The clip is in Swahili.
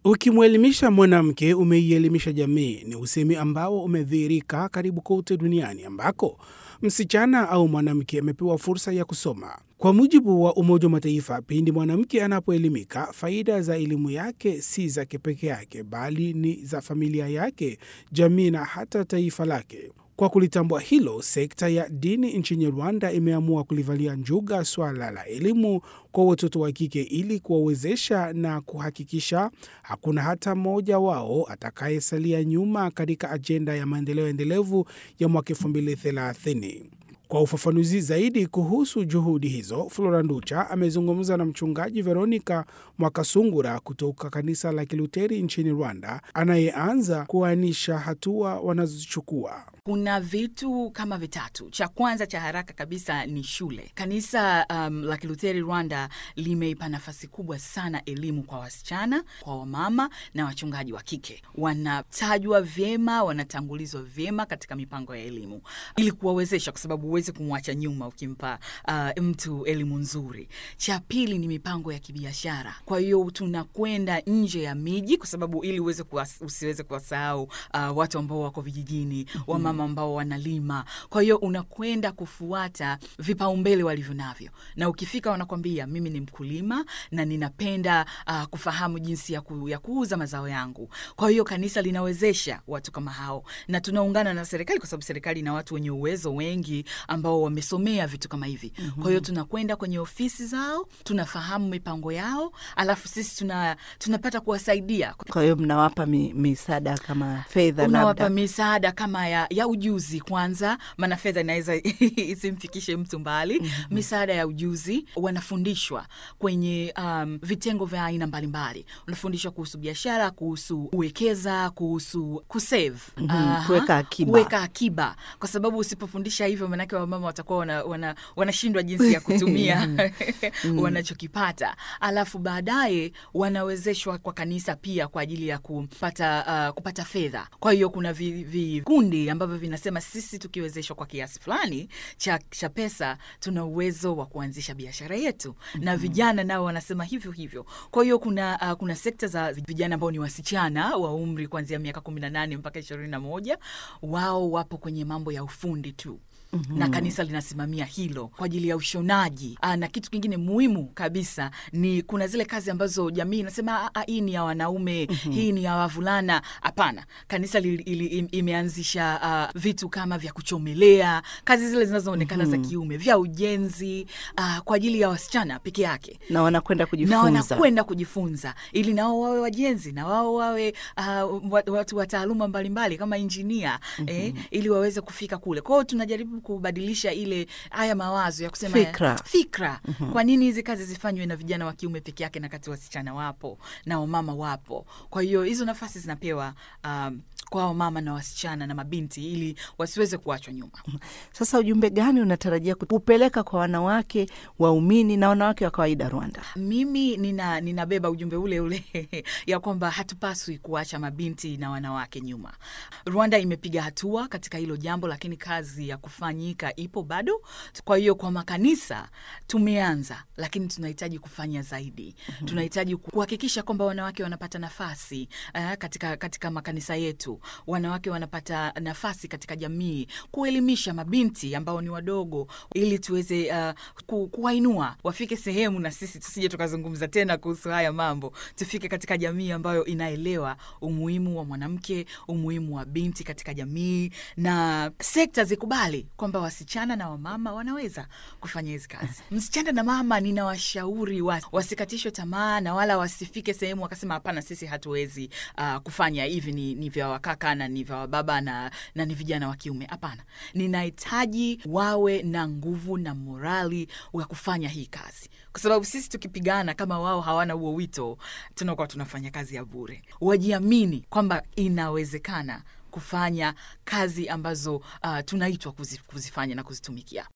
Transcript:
Ukimwelimisha mwanamke umeielimisha jamii ni usemi ambao umedhihirika karibu kote duniani ambako msichana au mwanamke amepewa fursa ya kusoma. Kwa mujibu wa Umoja wa Mataifa, pindi mwanamke anapoelimika, faida za elimu yake si zake peke yake, bali ni za familia yake, jamii na hata taifa lake. Kwa kulitambua hilo, sekta ya dini nchini Rwanda imeamua kulivalia njuga swala la elimu kwa watoto wa kike ili kuwawezesha na kuhakikisha hakuna hata mmoja wao atakayesalia nyuma katika ajenda ya maendeleo endelevu ya mwaka 2030. Kwa ufafanuzi zaidi kuhusu juhudi hizo, Flora Nducha amezungumza na mchungaji Veronica Mwakasungura kutoka kanisa la Kiluteri nchini Rwanda, anayeanza kuainisha hatua wanazochukua. Kuna vitu kama vitatu. Cha kwanza cha haraka kabisa ni shule. Kanisa um, la Kiluteri Rwanda limeipa nafasi kubwa sana elimu kwa wasichana, kwa wamama na wachungaji wa kike. Wanatajwa vyema, wanatangulizwa vyema katika mipango ya elimu ili kuwawezesha, kwa sababu huwezi kumwacha nyuma ukimpa uh, mtu elimu nzuri. Cha pili ni mipango ya kibiashara. Kwa hiyo tunakwenda nje ya miji, kwa sababu ili uweze kuwas, usiweze kuwasahau uh, watu ambao wako vijijini, wamama ambao wanalima. Kwa hiyo unakwenda kufuata vipaumbele walivyo navyo, na ukifika wanakwambia mimi ni mkulima na ninapenda uh, kufahamu jinsi ya, ku, ya kuuza mazao yangu. Kwa hiyo kanisa linawezesha watu kama hao, na tunaungana na serikali, kwa sababu serikali ina watu wenye uwezo wengi ambao wamesomea vitu kama hivi. mm -hmm. Kwa hiyo tunakwenda kwenye ofisi zao, tunafahamu mipango yao, alafu sisi tuna, tunapata kuwasaidia. Kwa hiyo mnawapa mi, misaada kama fedha, Unawapa labda misaada kama ya, ya ujuzi kwanza, maana fedha inaweza isimfikishe mtu mbali. mm -hmm. Misaada ya ujuzi, wanafundishwa kwenye um, vitengo vya aina mbalimbali. Wanafundishwa kuhusu biashara, kuhusu kuwekeza, kuhusu kusave, Mhm, Aha, kuweka akiba. kuweka akiba, kwa sababu usipofundisha hivyo, maanake wamama watakuwa wanashindwa wana, wanashindwa jinsi ya kutumia wanachokipata, alafu baadaye wanawezeshwa kwa kanisa pia kwa ajili ya kupata, uh, kupata fedha. Kwa hiyo kuna vikundi vi ambavyo vinasema sisi tukiwezeshwa kwa kiasi fulani cha, cha pesa tuna uwezo wa kuanzisha biashara yetu, na vijana nao wanasema hivyo hivyo. Kwa hiyo kuna, uh, kuna sekta za vijana ambao ni wasichana wa umri kuanzia miaka kumi na nane mpaka ishirini na moja wao wapo kwenye mambo ya ufundi tu na kanisa linasimamia hilo kwa ajili ya ushonaji. Aa, na kitu kingine muhimu kabisa ni kuna zile kazi ambazo jamii inasema "Ah, ah, hii ni ya wanaume, hii ni ya wavulana. Hapana, kanisa li, ili, im- imeanzisha ah, vitu kama vya kuchomelea, kazi zile zinazoonekana za kiume, vya ujenzi ah, kwa ajili ya wasichana peke yake na wanakwenda na kujifunza. wanakwenda kujifunza ili nao wawe wajenzi na wao wawe uh, wa- watu wa taaluma mbalimbali kama injinia eh, ili waweze kufika kule. Kwa hiyo tunajaribu kubadilisha ile haya mawazo ya kusema Fikra. fikra. Kwa nini hizi kazi zifanywe na vijana wa kiume peke yake na kati wasichana wapo na wamama wapo? Kwa hiyo hizo nafasi zinapewa um, kwa wamama na wasichana na mabinti ili wasiweze kuachwa nyuma. Sasa ujumbe gani unatarajia kupeleka kwa wanawake waumini na wanawake wa kawaida Rwanda? Mimi nina ninabeba ujumbe ule ule ya kwamba hatupaswi kuacha mabinti na wanawake nyuma. Rwanda imepiga hatua katika hilo jambo, lakini kazi ya kufanyika ipo bado. Kwa hiyo kwa makanisa tumeanza, lakini tunahitaji kufanya zaidi. Tunahitaji kuhakikisha kwamba wanawake wanapata nafasi eh, katika, katika makanisa yetu, wanawake wanapata nafasi katika jamii, kuelimisha mabinti ambao ni wadogo, ili tuweze uh, ku, kuwainua wafike sehemu, na sisi tusije tukazungumza tena kuhusu haya mambo, tufike katika jamii ambayo inaelewa umuhimu wa mwanamke, umuhimu wa binti katika jamii, na sekta zikubali kwamba wasichana na wamama wanaweza kufanya hizi kazi. Msichana na mama, ninawashauri wa, wasikatishwe tamaa na wala wasifike sehemu wakasema hapana, sisi hatuwezi uh, kufanya hivi, ni, ni vya wakaka na ni vya wababa na, na ni vijana wa kiume. Hapana, ninahitaji wawe na nguvu na morali wa kufanya hii kazi, kwa sababu sisi tukipigana kama wao hawana huo wito, tunakuwa tunafanya kazi ya bure. Wajiamini kwamba inawezekana kufanya kazi ambazo uh, tunaitwa kuzi, kuzifanya na kuzitumikia.